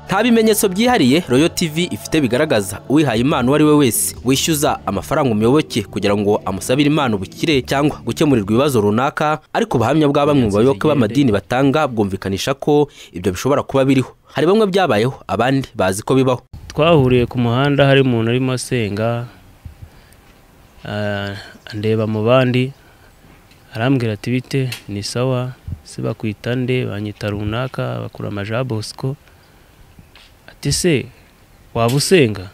nta bimenyetso byihariye royo tv ifite bigaragaza uwihaye impano uwo ari we wese wishyuza amafaranga umuyoboke kugira ngo amusabire impano ubukire cyangwa gukemurirwa ibibazo runaka ariko ubuhamya bwa bamwe mu bayoboke b'amadini batanga bwumvikanisha ko ibyo bishobora kuba biriho hari bamwe byabayeho abandi bazi ko bibaho twahuriye ku muhanda hari umuntu urimo asenga ah, ndeba mu bandi arambwira ati bite ni sawa se bakwita nde banyita runaka bakura amaja bosco ati se waba usenga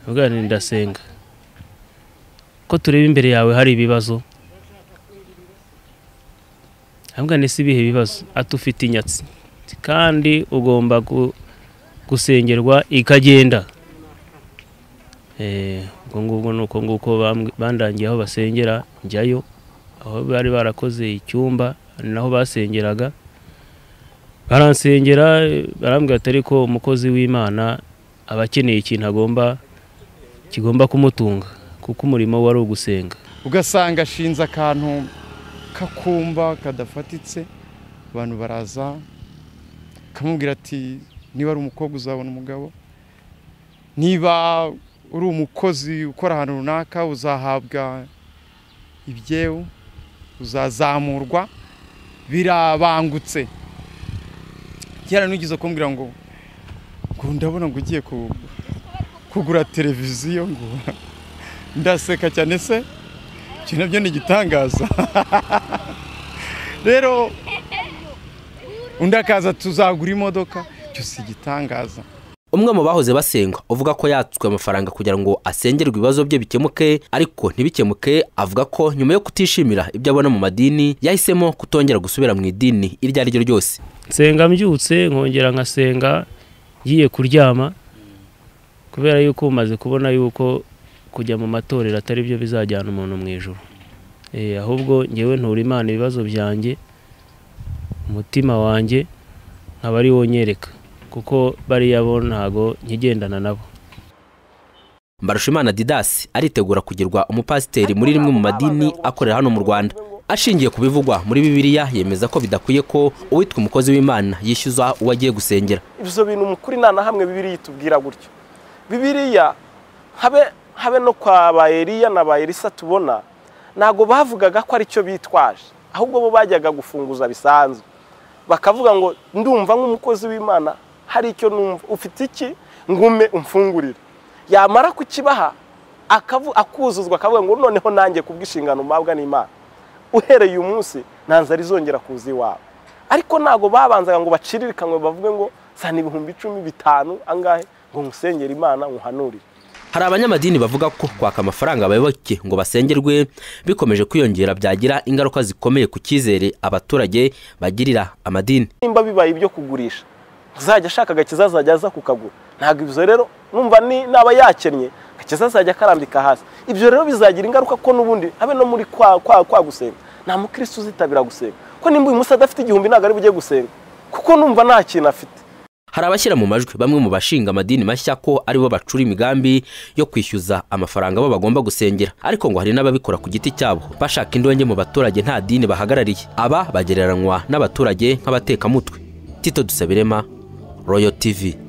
ndavuga nti ndasenga ko tureba imbere yawe hari ibibazo ndavuga nti si ibihe bibazo ati ufite inyatsi Ati, kandi ugomba gu- gusengerwa ikagenda Eh, ubwo ngubwo ni uko nguko bambwi- bandangiye aho basengera njyayo aho bari barakoze icyumba ari naho basengeraga baransengera eh, barambwira ati ariko umukozi w'imana aba akeneye ikintu agomba kigomba kumutunga kuko umurimo we ari ugusenga ugasanga ashinze akantu kakumba kadafatitse abantu baraza akamubwira ati niba ari umukobwa uzabona umugabo niba uri umukozi ukora ahantu runaka uzahabwa ibyewu uzazamurwa birabangutse kera nugeze kumbwira ngo ngo ndabona ngo ugiye ku- kugura televiziyo ngo ndaseka cyane se ibyo nabyo ni igitangaza rero undi akaza tuzagura imodoka icyo si igitangaza umwe mu bahoze basenga uvuga ko yatswe amafaranga kugira ngo asengerwe ibibazo bye bikemuke ariko ntibikemuke avuga ko nyuma yo kutishimira ibyo abona mu madini yahisemo kutongera gusubira mu idini iryo ari ryo ryose nsenga mbyutse nkongera nkasenga ngiye kuryama kubera yuko umaze kubona yuko kujya mu matorero atari byo bizajyana umuntu mu ijoro Eh, ahubwo ngewe ntura imana ibibazo byanjye umutima wanjye nkaba ari wo nyereka kuko bariya bo ntago nkigendana nabo mbarushimana didasi aritegura kugirwa umupasiteri muri rimwe mu madini akorera hano mu rwanda ashingiye ku bivugwa muri bibiliya yemeza ko bidakwiye ko uwitwa umukozi w'imana yishyuza uwo agiye gusengera ibyo bintu mu kuri nta na hamwe bibiriya itubwira gutyo bibiriya habe habe no kwa ba Eliya na ba Elisa tubona ntabwo bavugaga ko ari cyo bitwaje ahubwo bo bajyaga gufunguza bisanzwe bakavuga ngo ndumva nk'umukozi w'imana hari icyo numva ufite iki ngume umfungurire yamara kukibaha akavu- akuzuzwa akavuga ngo noneho nanjye kubw'inshingano mpabwa n'imana uhereye uyu munsi ntanzara izongera kuza iwawe ariko ntabwo babanzaga ngo baciririkanwe bavuge ngo sana ibihumbi icumi bitanu angahe ngo nkusengere imana nkuhanurire hari abanyamadini bavuga ko kwaka amafaranga abayoboke ngo basengerwe bikomeje kwiyongera byagira ingaruka zikomeye ku cyizere abaturage bagirira amadini nimba bibaye ibyo kugurisha uzajya ashaka agakiza azajya aza kukagura ntabwo ibyo rero numva ni- naba yakennye agakiza azajya akarambika hasi ibyo rero bizagira ingaruka ko n'ubundi abe no muri kwa kwa, kwa gusenga nta mukristo uzitabira gusenga ko nimba uyu munsi adafite igihumbi ntabwo ari bujye gusenga kuko numva nta kintu afite hari abashyira mu majwi bamwe mu bashinga amadini mashya ko aribo bacura imigambi yo kwishyuza amafaranga abo bagomba gusengera ariko ngo hari n'ababikora ku giti cyabo bashaka indonke mu baturage nta dini bahagarariye aba bagereranywa n'abaturage nk'abatekamutwe tito dusabirema royo tivi